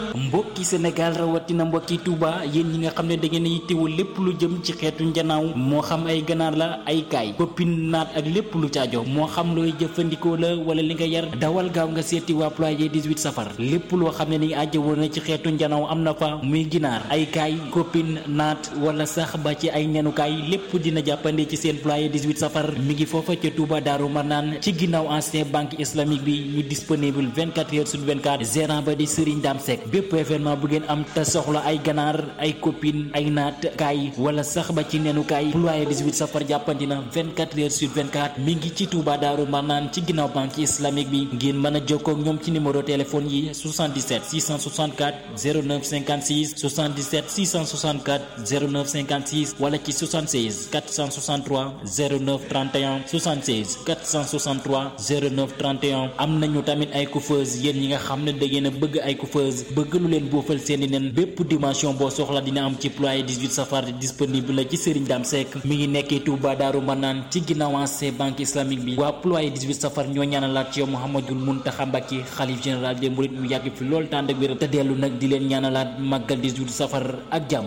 mbokki Sénégal rawatina mbokki Touba yéen ñi nga xam ne da ngeen a yittewoo lépp lu jëm ci xeetu njanaaw moo xam ay ganaar la ay kaay koppin naat ak lépp lu caajo moo xam looy jëfandikoo la wala li nga yar dawal gaaw nga seeti waa ployé 18 safar lépp loo xam ne ni ajjawoo na ci xeetu njanaaw am na fa muy ginaar ay kaay koppin naat wala sax ba ci ay nenukaay lépp dina jàppande ci seen ployé 18 safar mi ngi foofa ca Touba Daaru Marnaan ci ginnaaw ancien banque islamique bi ñu disponible 24 heures sur 24 gérant ba di Serigne Dame Seck bépp événement bu ngeen am te soxla ay ganaar ay copine ay naat kaay wala sax ba ci nenu kaay ployé 18 safar jàppandi na 24 heures sur 24 mi ngi ci Touba Daaru Marnaan ci ginnaaw banque islamique bi ngeen mën a jokkoo ak ñoom ci numéro téléphone yi 77 664 09 56 77 664 09 56 wala ci 76 463 09 31 76 463 09 31 am nañu tamit ay coiffeuse yéen ñi nga xam ne da ngeen a bëgg ay coiffeuse bëgg lu leen boofal seeni nen bépp dimension boo soxla dina am ci ployé 18 safar disponible la ci Serigne Dame Seck mi ngi nekkee Touba Daaru Manaan ci ginnaaw ancien banque islamique bi waa ployé 18 safar ñoo ñaanalaat ci yow Mouhamadul Mountakha Mbacké xalif général des mourides mu yàgg fi lool tànd ak wér te dellu nag di leen ñaanalaat màggal 18 safar ak jàmm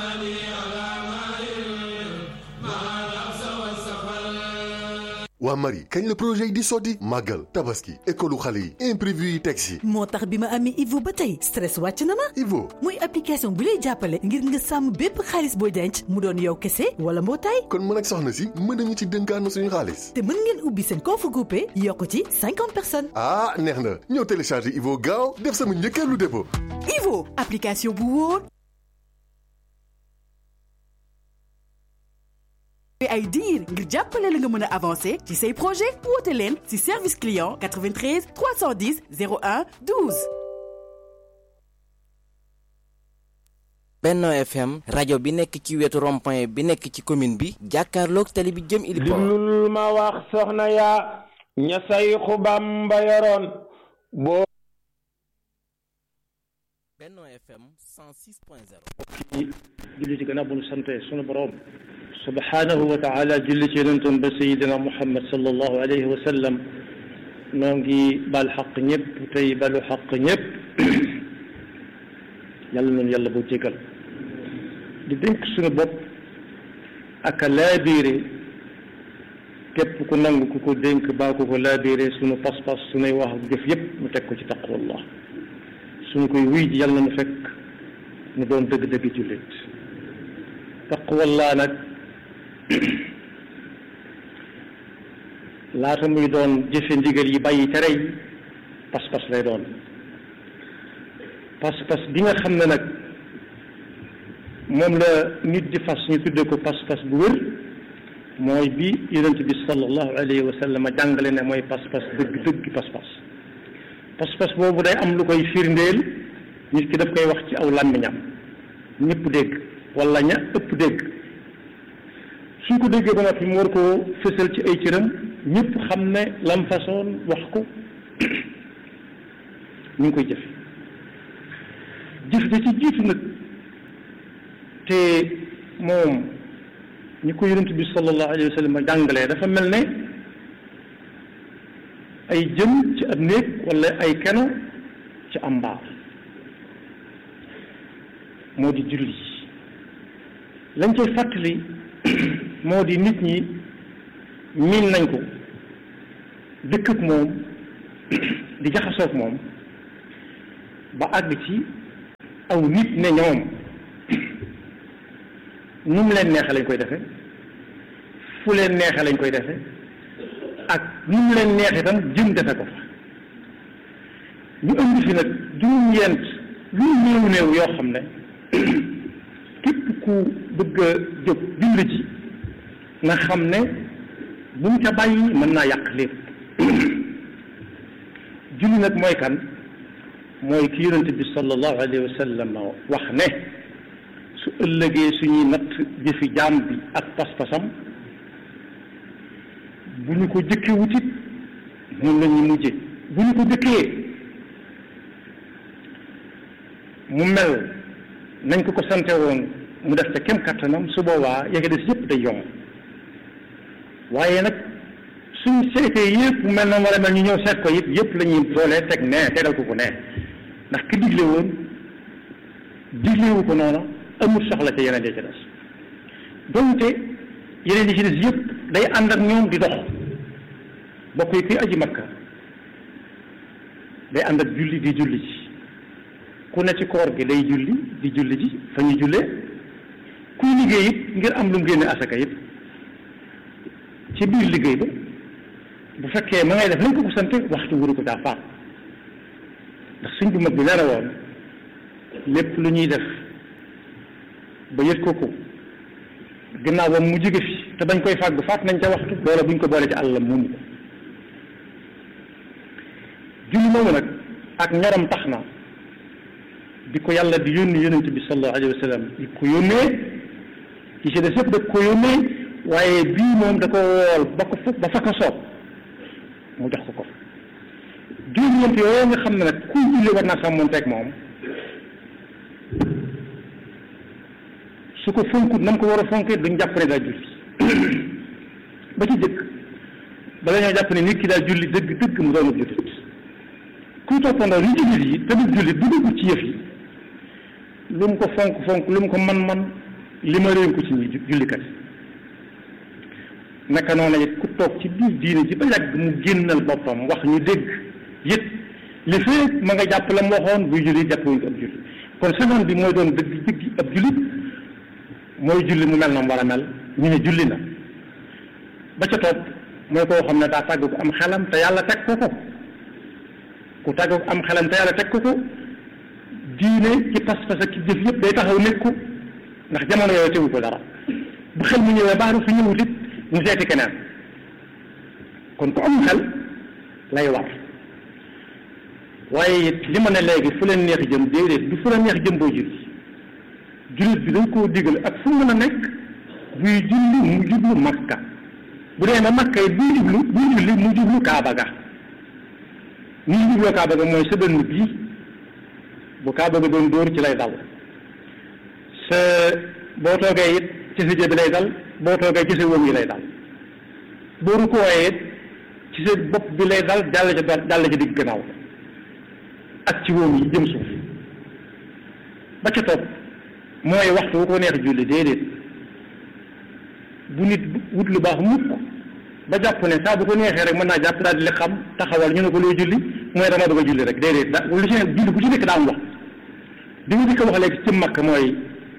waa Marie kañ la projet yi di sotti màggal tabaski école xale yi imprévu yi teg si moo tax bi ma amee Ivo ba tey stress wàcc na ma Ivo muy application bu lay jàppale ngir nga sàmm bépp xaalis booy denc mu doon yow kese wala mbootaay kon mën ak soxna si mën nañu ci dënkaanu suñu xaalis te mën ngeen ubbi seen compte groupé yokk ci cinquante personnes ah neex na ñëw télécharger Ivo gaaw def sama njëkkeelu dépôt Ivo application bu wóor ay diir ngir jàppale la nga mën a avancer ci say projet woote leen ci service client 93 310 01 12. Benno FM rajo bi nekk ci wetu rond-point bi nekk ci commune bi jàkkaarloog tali bi jëm ili diglul ma wax soxna yaa ña sayxu Bamba yoroon boo Benno FM 106.0 julli ci gannaaw bu ñu sante sunu borom subhanahu wa taala julli ci yonentam ba sayidina muhammad sallallahu alayhi wa sallam noo ngi bal xaq ñëpp tey balu xaq ñëpp yàlla noonu yàlla boo jégal di dénk suñu bopp ak a laabiire képp ku nangu ku ko dénk baa ku ko laabiire suñu pas-pas suñuy wax ak jëf yëpp mu teg ko ci taqwallah suñu koy wuy ji yàlla na fekk mu doon dëgg-dëgg jullit taqwallah nag laata muy doon jëfe ndigal yi bàyyi tere yi pas-pas lay doon pas-pas bi nga xam ne nag moom la nit di fas ñu tudde ko pas-pas bu wér mooy bi yonent bi sallallahu alayhi wa sallam jàngale ne mooy pas-pas dëgg dëgg pas-pas pas-pas boobu day am lu koy firndeel nit ki daf koy wax ci aw làmmiñam ñëpp dégg wala ña ëpp dégg suñ ko déggee ba noppi mu war koo fësal ci ay cëram ñëpp xam ne lam façon wax ko ñu ngi koy jëfe jëf da ci jiitu nag te moom ñi ko yonent bi sallallahu alayhi wa sallam jàngalee dafa mel ne ay jëm ci ab néeg wala ay keno ci am mbaar moo di julli lañ koy fàttali moo di nit ñi miin nañ ko dëkk ak moom di jaxasoog moom ba àgg ci aw nit ne ñoom nu mu leen neexe lañ koy defe fu leen neexe lañ koy defe ak nu mu leen neexe itam jëm defe ko fa ñu indi fi nag juróom-ñeent lu néew néew yoo xam ne képp ku bëgg a jóg dimbali ci nga xam ne bu mu ca bàyyi mën naa yàq lépp julli nag mooy kan mooy ki yonente bi sallallahu alayhi wa sallam wax ne su ëllëgee suñuy natt jëfi jaam bi ak pas-pasam bu ñu ko jëkkee wutit moom la ñuy mujje bu ñu ko jëkkee mu mel nañ ko ko sante woon mu def ca kem kattanam su boobaa yege des yëpp day yomb waaye nag suñ seetee yëpp mu mel na war a mel ñu ñëw seet ko yëpp yëpp la ñuy boolee teg nee tegal ko ko nee ndax ki digle woon diglewu ko noonu amul soxla ca yeneen ya ca des donte yeneen yi ci des yëpp day ànd ak ñoom di dox bokk yi kuy aji makka day ànd ak julli di julli ci ku ne ci koor gi day julli di julli ji fa ñuy jullee kuy liggéey it ngir am lu mu génne asaka it ci biir liggéey ba bu fekkee ma ngay def lañ ko ko sant waxtu wuru ko daa faat ndax suñ bu mag bi nee na woon lépp lu ñuy def ba yët ko ko gannaaw ba mu jóge fi te bañ koy fàgg faat nañ ca waxtu loola buñ ko boole ci àllam moomu ko julli moomu nag ak ñoram tax na di ko yàlla di yónni yónnent bi sallallahu alayhi wa sallam di ko yónnee ci si des yëpp da ko yónnee waaye bii moom da ko wool ba ko ba fa ko soob mu jox ko ko juróom-ñeent yooyu nga xam ne nag kuy julli war naa sàmmoonteeg moom su ko fonkut na mu ko war a fonkee duñ jàpp ne daa julli ba ci dëkk bala ñoo jàpp ne nit ki daa julli dëgg dëgg mu doon jullit kuy toppandoo li jullit yi tamit jullit du dugg ci yëf yi lu mu ko fonk fonk lu mu ko man man li ma réen ko ci ñi jullikat naka noonu it ku toog ci biir diine ji ba yàgg mu génnal boppam wax ñu dégg yët li fee ma nga jàpp la mu waxoon buy julli jàpp wuñ ko ab julli kon saxoon bi mooy doon dëgg dëgg ab jullit mooy julli mu mel na mu war a mel ñu ne julli na ba ca topp mooy koo xam ne daa tàggu ko am xelam te yàlla teg ko ko ku tàggu ko am xelam te yàlla teg ko ko diine ci pas-pas ak ci jëf yëpp day taxaw nekk ko ndax jamono yooyu tegu ko dara bu xel mu ñëwee baax na su ñëwut it mu seeti keneen kon ku am xel lay war waaye it li ma ne léegi fu leen neex jëm déedéet du fu leen neex jëm boo julli jullit bi dañ koo digal ak fu mën a nekk buy julli mu jublu makka bu dee na makka yi buy jublu buy julli mu jublu kaaba ga ni ñu jubloo kaaba ga mooy sa dënn bii bu kaaba ga doon dóor ci lay dal sa boo toogee it ci sa jë bi lay dal boo toogee ci sa wóom yi lay dal boo rukkooyee it ci sa bopp bi lay dal jàll ca jàll ca digg gannaaw ak ci wóom yi jëm suuf ba ca topp mooy waxtu wu ko neex julli déedéet bu nit wut lu baax mukk ba jàpp ne saa bu ko neexee rek mën naa jàpp daal di li xam taxawal ñu ne ko looy julli mooy dama bëgg a julli rek déedéet da lu ci nekk julli bu ci nekk daa am wax di nga dikk wax léegi ci makk mooy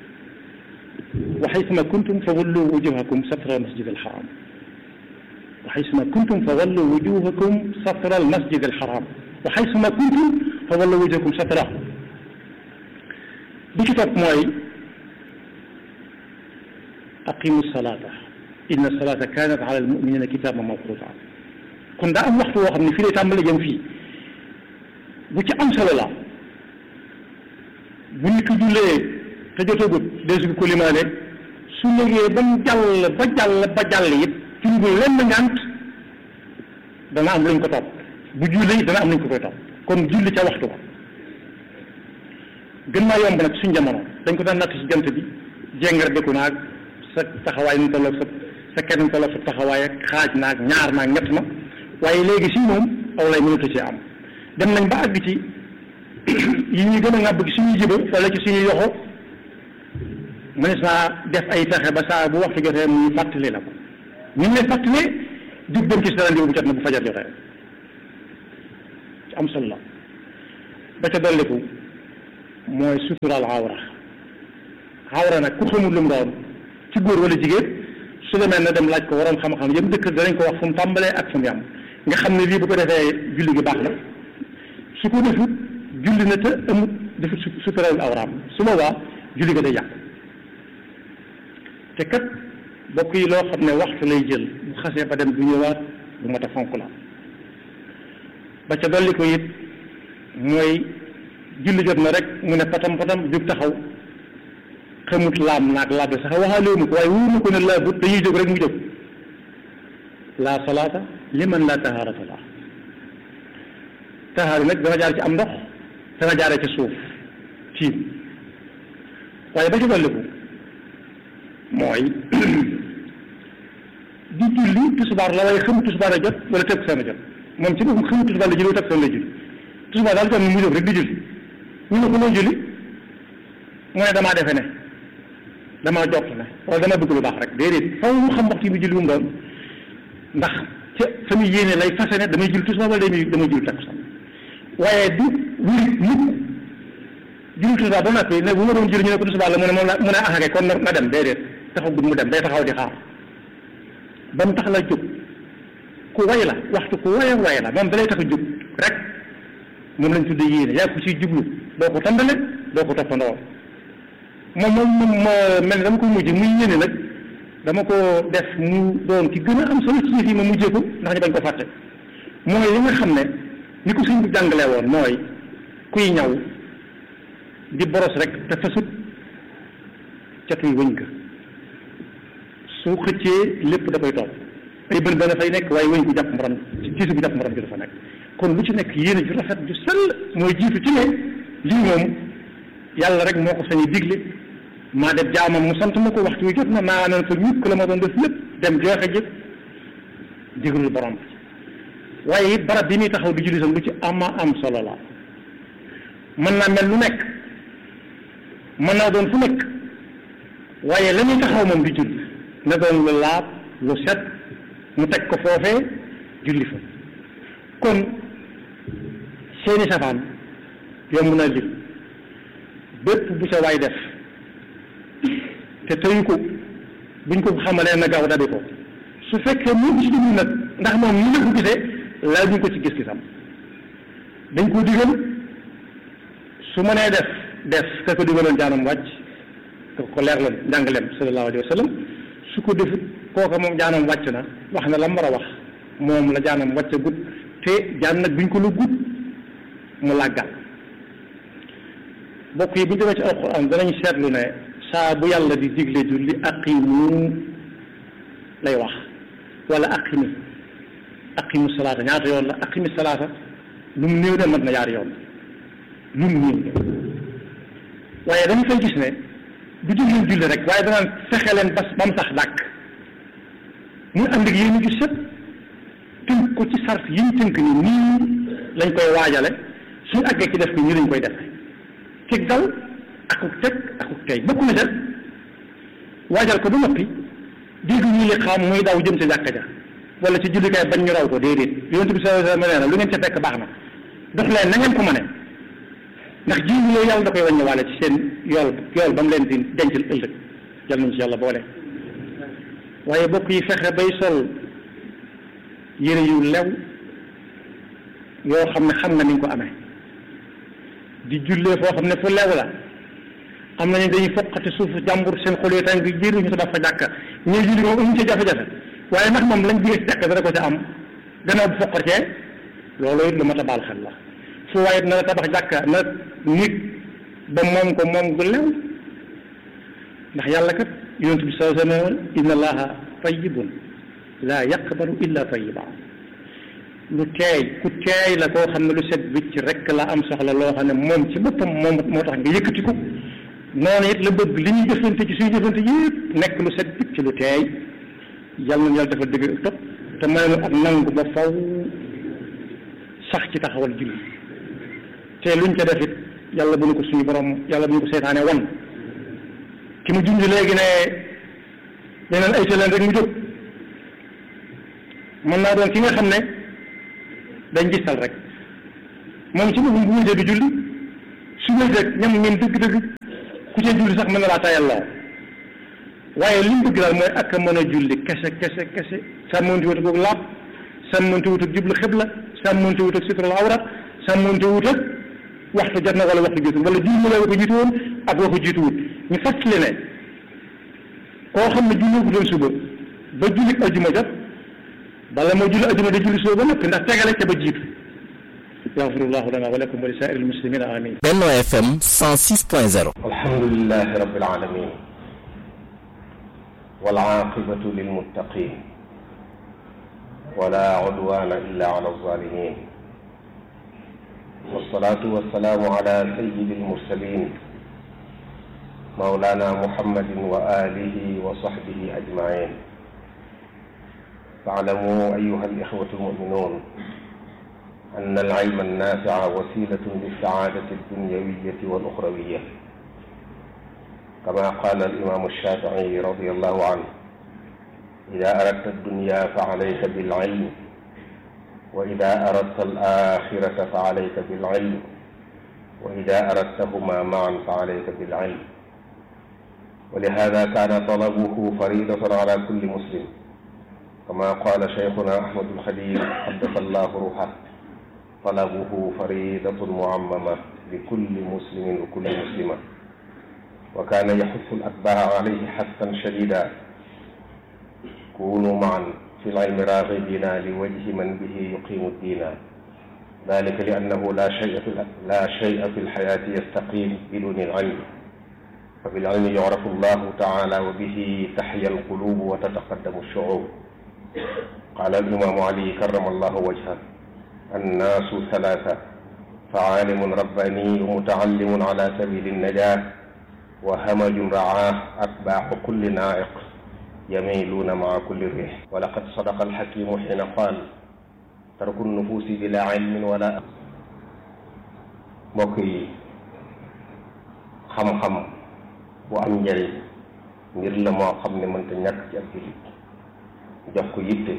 wa xaysuma kuntum fa wallu wujuhakum satra al masjid al haram wa xaysuma kuntum fa wallu wujuhakum satra al masjid al haram wa xaysuma kuntum fa wallu wujuhakum satra bi ci topp mooy aqimu salata inna salata kanat ala almuminina kitaban mawquta kon daa am waxtu woo xam ne fii lay tàmbale jëm fii bu ci am solo la bu nit ki jullee te jotagut deesu ko limaale su légee ba mu jàll ba jàll ba jàll it jungul lenn ngant dana am luñ ko topp bu julli dana am luñ ko koy topp kon julli ca waxtu ko gën maa yomb nag suñ jamono dañ ko daan natt ci jant bi jéngar dëkku naag sa taxawaay nu tolloog sa sa kenn nu tolloog sa taxawaay ak xaaj naag ñaar naag ñett na waaye léegi si moom aw lay mënatu ci am dem nañ ba àgg ci yi ñuy gën a ŋàbb ci suñuy jëba wala ci suñuy yoxo mënees naa def ay pexe ba saa bu waxtu jotee mu fàttali la ko ñu ngi lay fàttalee jug dem ci sa rendez-vous bu jot na bu fajar jotee ci am solo la ba ca dolliku mooy suturaal awra awra nag ku xamul lu mu doon ci góor wala jigéen su demee na dem laaj ko waroon xam-xam yëpp dëkk danañ ko wax fu mu tàmbalee ak fu mu yam nga xam ne lii bu ko defee julli gi baax na su ko defut julli na te amut defut suturaal awraam su boobaa julli ga day yàq te kat bokk yi loo xam ne waxtu lay jël bu xasee ba dem du ñëwaat bu mat a fonk la ba ca dolli ko it mooy julli jot na rek mu ne patam patam jóg taxaw xamut laam naag laab sax waxaale mu ko waaye wóor na ko ne laabut dañuy jóg rek mu jóg laa salaata liman laa tahaarata la tahaar nag dana jaar ci am ndox dana jaaree ci suuf tiim waaye ba ci dolliku mooy di julli tisbaar la waaye xamut tisbaar a jot wala teg seen a jot moom ci boppam xamut tisbaar la julli wala teg seen la julli tisbaar daal jot mu jóg rek di julli ñu ne ko loo julli mu ne damaa defe ne damaa jot ne wala dama bëgg lu baax rek déedéet faw mu xam waxtu yi mu julli mu doon ndax ca fa muy yéene lay fase ne damay julli tisbaar wala damay damay julli takkusaan waaye du wuri mukk julli tisbaar ba noppi ne bu ma doon julli ñu ne ko tisbaar la mu ne moom la mu ne axake kon na dem déedéet taxagut mu dem day taxaw di xaar ba mu tax la jóg ku way la waxtu ku way way la moom dalay tax a jóg rek moom lañ tudde yéene yaa ko ciy jublu doo ko tàmbale doo ko toppandoo moom moom moom mel ni dama ko mujj muy yéene nag dama ko def mu doon ci gën a am solo ci yëf yi ma mujjee ko ndax ñu bañ ko fàtte mooy li nga xam ne ni ko suñ bi jàngalee woon mooy kuy ñaw di boros rek te fasut catuy wëñ ga su xëccee lépp da koy topp ay bën bën fay nekk waaye wëñ ko jàpp morom ci gisu bu jàpp morom gi dafa nekk kon lu ci nekk yéene ju rafet ju sell mooy jiitu ci ne lii moom yàlla rek moo ko sañu digle maa def jaamam mu sant ma ko waxtu wi jot na maa naan fa ñukk la ma doon def lépp dem joxe jëpp diglul borom waaye it barab bi muy taxaw di julli sam lu ci ama am solo la mën naa mel lu nekk mën naa doon fu nekk waaye la muy taxaw moom di julli na doon lu laab lu set mu teg ko foofee julli fa kon seeni safaan yomb na lim bépp bu ca waay def te tëyu ko buñ ko xamalee na gaaw dabi ko su fekkee mu ci jublu nag ndax moom ni la ko gisee laaj ñu ko ci gis-gisam dañ ko digal su mënee def def ka ko digaloon jaanam wàcc ka ko leer la njàngaleem sallallahu alayhi wa sallam su ko defut kooka moom jaanam wàcc na wax na la mu war a wax moom la jaanam wàcc gut te jaan nag buñ ko lu gut mu làggal bokk yi bu ñu demee ci alquran danañ seetlu ne saa bu yàlla di digle julli aqimu lay wax wala aqimi aqimu salaata ñaata yoon la aqimi salaata lu mu néew de mat na ñaari yoon lu mu néew de waaye dañu fay gis ne du jël leen julli rek waaye danaan fexe leen bas ba mu sax dàkk muy ànd ak yéen ju set tënk ko ci sart yi ñu tënk ni nii lañ koy waajale suñu àggee ci def ko nii lañ koy defe teg dal akuk teg akuk tey bokk na ca waajal ko ba noppi dégg ñu li xam muy daw jëm ca jàkka ja wala ci jullikaay bañ ñu raw ko déedéet yonent bi sallallahu alayhi wa sallam nee na lu ngeen ca fekk baax na dox leen na ngeen ko mëne ndax jiw yooyu yàlla da koy wàññi waale ci seen yool yool ba mu leen di dencal ëllëg jël nañ ci yàlla boole waaye bokk yi fexe bay sol yére yu lew yoo xam ne xam nga ni nga ko amee di jullee foo xam ne fu lew la am nañu dañuy foqati suuf jàmbur seen xol yi tàng jiir ñu ko def fa jàkka ñuy julli moom amuñ ca jafe-jafe waaye ndax moom lañ jógee ci jàkka dana ko ca am gannaaw bu foqatee loolu it lu mat a baal xel la fu waaye na la tabax jàkka na nit ba moom ko moom gu lew ndax yàlla kat yonent bi sallallahu alayhi wa sallam inna allaha tayyibun laa yaqbalu illa tayyiba lu teey ku teey la koo xam ne lu set wicc rek la am soxla loo xam ne moom ci boppam moom moo tax nga yëkkati ko noonu it la bëgg li ñuy jëfante ci suñu jëfante yëpp nekk lu set wicc lu teey yàlla na yàlla dafa dëgg topp te may nu ak nangu ba faw sax ci taxawal julli te luñ ca def it yàlla bu nu ko suñu borom yàlla bu nu ko seetaane wan ki mu junj léegi ne leneen ay leen rek mu jóg mën naa doon ki nga xam ne dañ gisal rek moom ci boppam bu wutee du julli su wéetee ñam ngeen dëgg-dëgg ku ca julli sax mën na laa tayal loo waaye li mu bëgg daal mooy ak a mën a julli kese kese kese sàmmonte wut ak laab sàmmonte wut ak jublu xibla sàmmonte wut ak sutral awrat sàmmonte wut ak waxtu jot na wala waxtu jiitu wala julli la ko jiitu woon ak waxu jiitu wut ñu fàttali ne koo xam ne julli ko doon suba ba julli ajuma jot bala moo julli ajuma da julli suba ba noppi ndax tegale ca ba jiitu yaxfirullahu lana wa lakum wa li saa'iril muslimina amin Benno FM 106.0 alhamdulillahi rabbil alamin wal aaqibatu lil muttaqin wala udwana illa ala zalimin والصلاة والسلام على سيد المرسلين مولانا محمد وآله وصحبه أجمعين فاعلموا أيها الإخوة المؤمنون أن العلم النافع وسيلة للسعادة الدنيوية والأخروية كما قال الإمام الشافعي رضي الله عنه إذا أردت الدنيا فعليك بالعلم وإذا أردت الآخرة فعليك بالعلم وإذا أردتهما معا فعليك بالعلم ولهذا كان طلبه فريضة على كل مسلم كما قال شيخنا أحمد الخليل قدس الله روحه طلبه فريضة معممة لكل مسلم وكل مسلمة وكان يحث الأتباع عليه حثا شديدا كونوا معا في العلم راغبين لوجه من به يقيم الدين ذلك لأنه لا شيء في لا شيء في الحياة يستقيم بدون العلم فبالعلم يعرف الله تعالى وبه تحيا القلوب وتتقدم الشعوب قال الإمام علي كرم الله وجهه الناس ثلاثة فعالم رباني ومتعلم على سبيل النجاة وهمج رعاه أتباع كل نائق يميلون مع كل ريح ولقد صدق الحكيم حين قال ترك النفوس بلا علم ولا mbokk yi xam-xam bu am njëriñ ngir la moo xam ne mënta ñàkk ci ab jullit jox ko yitte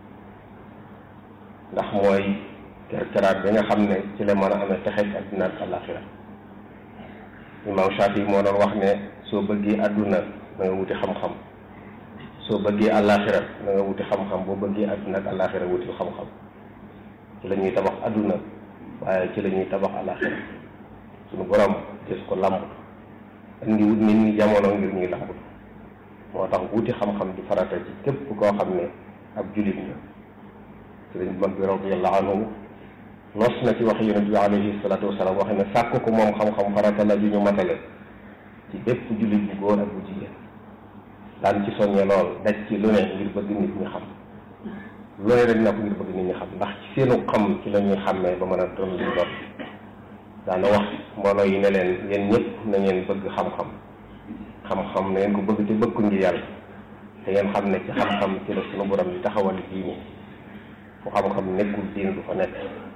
ndax mooy kerkeraat bi nga xam ne ci la mën a amee texeeg àdduna ak àlaxira imaam Shafi moo doon wax ne soo bëggee àdduna na nga wuti xam-xam soo bëggee àlaxira na nga wuti xam-xam boo bëggee àdduna ak àlaxira wuti xam-xam ci la ñuy tabax àdduna waaye ci la ñuy tabax àlaxira suñu borom gis ko làmb indi wut nit ñi jamono ngir ñuy làmb moo tax wuti xam-xam di farata ci képp koo xam ne ab julit la sëriñ mag bi radiyallahu anhu nos na ci wax yonent bi alayhi salatu wasalaam wax ne sàkk ko moom xam-xam farata la ju ñu matale ci bépp julit bu góor ak bu jigéen daan ci soññe lool daj ci lu ne ngir bëgg nit ñi xam lu ne rek na ko ngir bëgg nit ñi xam ndax ci seenu xam ci la ñuy xàmmee ba mën a doon liñ doon daana wax mbooloo yi ne leen yéen ñëpp na ngeen bëgg xam-xam xam-xam na ngeen ko bëgg te bëgg ko ngir yàlla te ngeen xam ne ci xam-xam ci la sunu borom di taxawal diini fu xam-xam nekkul diin du fa nekk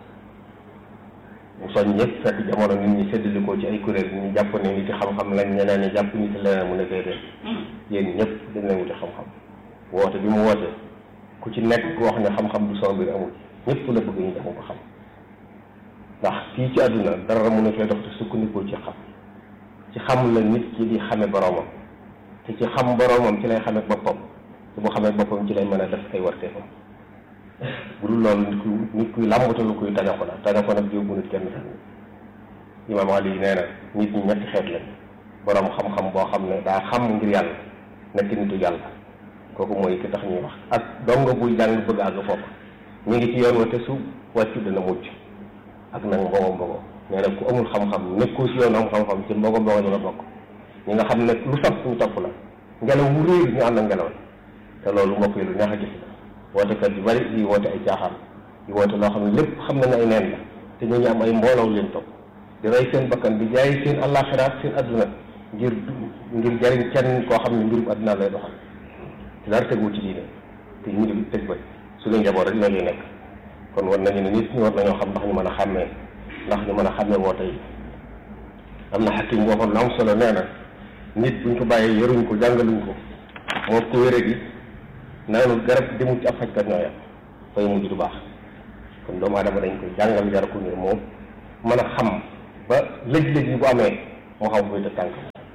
mu soñ ñëpp fekk jamono nit ñi séddalikoo ci ay kuréel ñu jàpp ne nit ci xam-xam lañ ñeneen ñi jàpp nit leneen mu ne déedéet yéen ñëpp dañ leen wuti xam-xam woote bi mu woote ku ci nekk ku wax ne xam-xam du soo mbir amul ñëpp la bëgg ñu jàng ko xam ndax fii ci àdduna dara mun a fee dox te sukkandikoo ci xam ci xam la nit ki di xame boroomam te ci xam boroomam ci lay xame boppam te bu xamee boppam ci lay mën a def ay warteefam bu dul loolu nit kuy nit kuy làmbatalu kuy taña ko la taña ko nag yóbbu nit kenn sax imaam Ali nee na nit ñi ñetti xeet lañ boroom xam-xam boo xam ne daa xam ngir yàlla nekk nitu yàlla kooku mooy ki tax ñuy wax ak dongo buy jàng bëgg àgg foofu ñu ngi ci yoon wa te su wàccu dana mucc ak nag mbogo mbogo nee na ku amul xam-xam nekkoo si yoon am xam-xam ci mbogo mbogo ñu la bokk ñi nga xam ne lu saf ñu topp la ngelaw wu réer ñu ànd ak ngelaw te loolu mbokk yi lu neex a gis la wootekat yu bari yi woote ay caaxaan yi woote loo xam ne lépp xam nañ ay neen la te ñu ñu am ay mbooloo leen topp di rey seen bakkan di jaay seen àllaaxiraat seen adduna ngir ngir jariñ kenn koo xam ne mbirum adduna lay doxal te dara tegu ci diine te ñu di teg ba suñu njaboot rek loolu nekk kon war nañu ne nit ñi war nañoo xam ndax ñu mën a xàmmee ndax ñu mën a xàmmee woote yi am na xakim waxoon lu am solo nee na nit buñ ko bàyyee yaruñ ko jàngaluñ ko moo ko wére gi naanul garab demul ci ab fajkat ñoo yam fay mujj du baax kon doomu aadama dañ koy jàngal jar ko ngir moom mën a xam ba lëj-lëj yi bu amee moo xam koy def tànk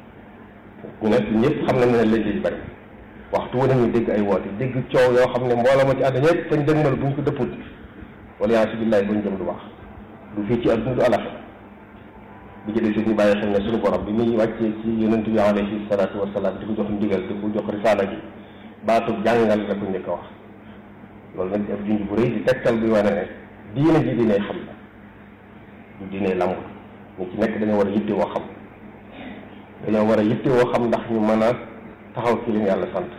ñu ne ñëpp xam nañ ne lëj-lëj bari waxtu wu nañu dégg ay woote dégg coow yoo xam ne mbooloo ma ci àdduna ñëpp fañ dëgmal buñ ko dëpput wala yaa si billaay bañ jëm du baax du fii ci àdduna du alaxe bi ci des ñu bàyyi xel ne suñu borom bi muy wàccee ci yonent bi alayhi salaatu wasalaam di ko jox ndigal di ko jox risaala ji baatub jàngal la ko njëkk a wax loolu nag ab junj bu rëy di tegtal bi wane ne diine ji diine xam la du diine lamb ñu ci nekk dañoo war a yitte woo xam dañoo war a yitte woo xam ndax ñu mën a taxaw ci li ñu yàlla sant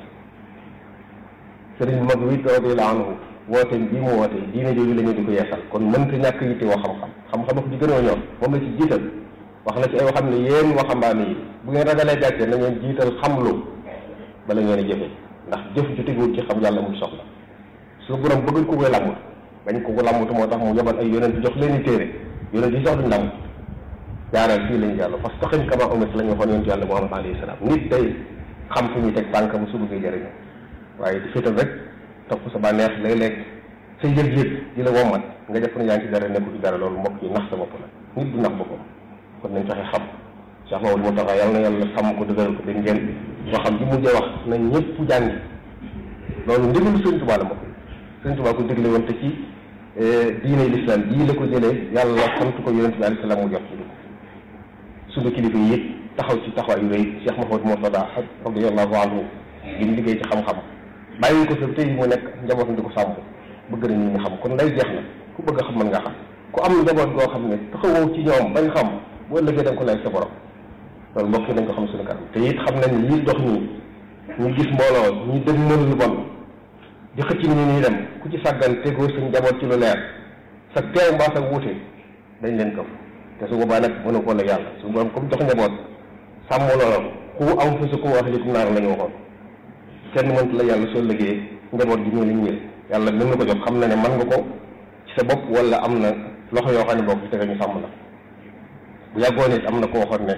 sëriñ mag wi radiyallahu anhu woote bii mu woote diine jooju la ñu di ko yeesal kon mënta ñàkk yitte woo xam-xam xam-xam ko ci gën a ñor moom la ci jiital wax na ci ay waxam ne yéen waxambaane yi bu ngeen ragalee gàcce na ngeen jiital xamlu bala ngeen a jëfe ndax jëf ju teguwul ci xam yàlla muy soxla su borom bëgguñ ko koy làmbut bañ ko ko làmbut moo tax mu yebal ay yonent jox leen i téere yonent yi sax duñ làmbut jaaral fii lañ jàll fastaqim kama umirta la ñu waxoon yonent yàlla Muhammad alayhi salaam nit day xam fu ñuy teg tànkam su bëggee jëriñu waaye di féetal rek topp sa bànneex léeg-léeg sa yëg-yëg di la wommat nga def ne yaa ngi ci dara nekku ci dara loolu mbokk yi nax sa bopp la nit du nax boppam kon nañ fexe xam Cheikh Mamadou Mountakha yàlla na yàlla sàmm ko dëgëral ko dañ ngeen boo xam bi mujjee wax nañ ñëpp jàngi loolu ndigalu Sëriñ Tuubaa la mbokk yi Sëriñ Tuubaa ko digle woon te ci diine l'islam jii la ko jëlee yàlla sant ko yonent bi alayhi salaam mu jox ci dugg suñu kilifa yi it taxaw ci taxawaay yu rëy Cheikh Mahamadou Mourtada radiyallahu anhu li mu liggéey ci xam-xam bàyyi ko fi tey mu nekk njabootam di ko sàmm bëgg na nit ñi xam kon lay jeex na ku bëgg a xam mën nga xam ku am njaboot goo xam ne taxawoo ci ñoom bañ xam boo ëllëgee da nga ko lay sa borom loolu mbokk yi nañ ko xam suñu kanam te it xam nañ lii dox nii ñu gis mbooloo ñu dëgg mën lu bon di xëcc ni ñuy dem ku ci sàggan tegoo sa njaboot ci lu leer sa teew mbaa sa wuute dañ leen këf te su boobaa nag mënu ko la yàlla su borom comme jox njaboot sàmm loolu ku am fu su ko wax likum naar la ñu waxoon kenn mënta la yàlla soo liggéey njaboot gi ñëw li ñu yàlla mën na ko jox xam na ne mën nga ko ci sa bopp wala am na loxo yoo xam ne boo ko tege ñu sàmm la bu yàggoon it am na ko waxoon ne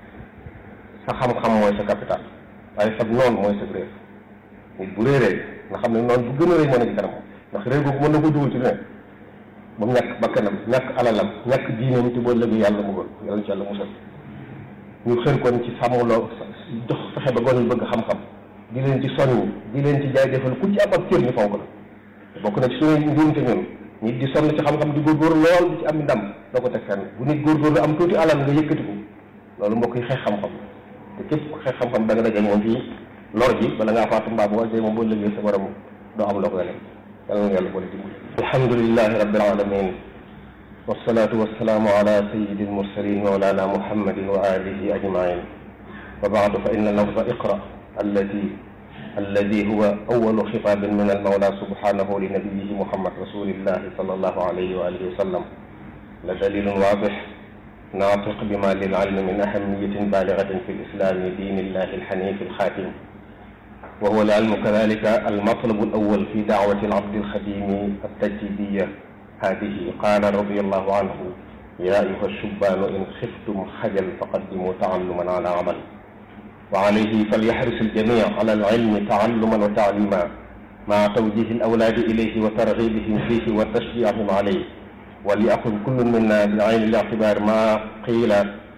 sa xam-xam mooy sa capital waaye sab noonu mooy sa réer nit bu réeree nga xam ne noonu bu gën a rëy moo ne ci kanam ndax réer googu mën na ko dugal ci lu ne ba mu ñàkk bakkanam ñàkk alalam ñàkk diineem te boo lëgee yàlla mu gën yàlla ci yàlla musal ñu xër kon ci sàmmloo jox fexe ba gone yi bëgg xam-xam di leen ci soññ di leen ci jaay defal ku ci am ab cër ñu fonk la bokk na ci suñu njuumte ñun nit di sonn ci xam-xam di góorgóorlu lool di ci am ndam doo ko teg fenn bu nit góorgóorlu am tuuti alal nga yëkkatiku loolu mbokk yi xeex xam-xam te képp ku xeex xam-xam da nga daje moom fii lor ji bala ngaa faatu mbaa bu wàccee moom boo liggéey sa borom doo am loo koy lekk yàlla na yàlla boole dimbali alhamdulilahi rabbil alamin wasalaatu wasalaamu ala sayidi almursalin mawlana muhammadin wa alihi ajmain wa baadu fa inna lafza iqra allati الذي هو أول خطاب من المولى سبحانه لنبيه محمد رسول الله صلى الله عليه وآله وسلم لدليل واضح ناطق بما للعلم من أهمية بالغة في الإسلام دين الله الحنيف الخاتم وهو العلم كذلك المطلب الأول في دعوة العبد الخديم التجديدية هذه قال رضي الله عنه يا أيها الشبان إن خفتم خجل فقدموا تعلما على عمل وعليه فليحرص الجميع على العلم تعلما وتعليما مع توجيه الأولاد إليه وترغيبهم فيه وتشجيعهم عليه وليأخذ كل منا بعين الاعتبار ما قيل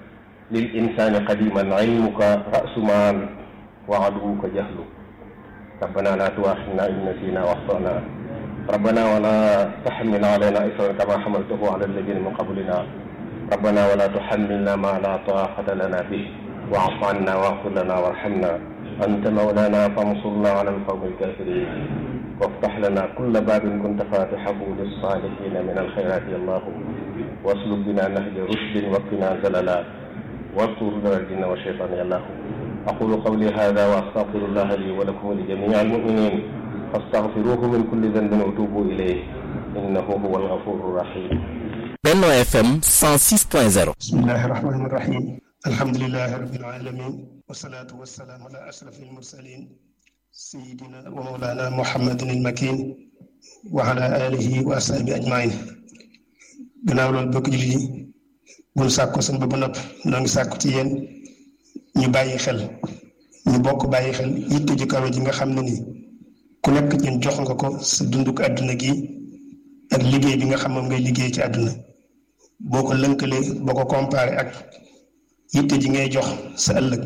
للإنسان قديما علمك رأس مال وعدوك جهل ربنا لا تؤاخذنا إن نسينا واخطأنا ربنا ولا تحمل علينا إصرا كما حملته على الذين من قبلنا ربنا ولا تحملنا ما لا طاقة لنا به واعف عنا واغفر لنا وارحمنا أنت مولانا فانصرنا على القوم الكافرين وافتح لنا كل باب كنت فاتحه للصالحين من الخيرات يا الله واسلك بنا نهج رشد وقنا زللا واذكر الجن والشيطان يا الله أقول قولي هذا وأستغفر الله لي ولكم ولجميع المؤمنين فاستغفروه من كل ذنب وتوبوا إليه إنه هو الغفور الرحيم Benno FM 106.0 بسم الله الرحمن الرحيم الحمد لله رب العالمين والصلاة والسلام على أشرف المرسلين سيدنا ومولانا محمد المكين وعلى آله وأصحابه أجمعين gannaaw loolu bokk jullit yi buñ sàkko seen ba ba nopp noo ngi sàkku ci yéen ñu bàyyi xel ñu bokk bàyyi xel yitte ju kawe ji nga xam ne nii ku nekk ñun jox nga ko sa dunduk àdduna gi ak liggéey bi nga xam moom ngay liggéey ci àdduna boo ko lënkalee boo ko comparé ak yitte ji ngay jox sa ëllëg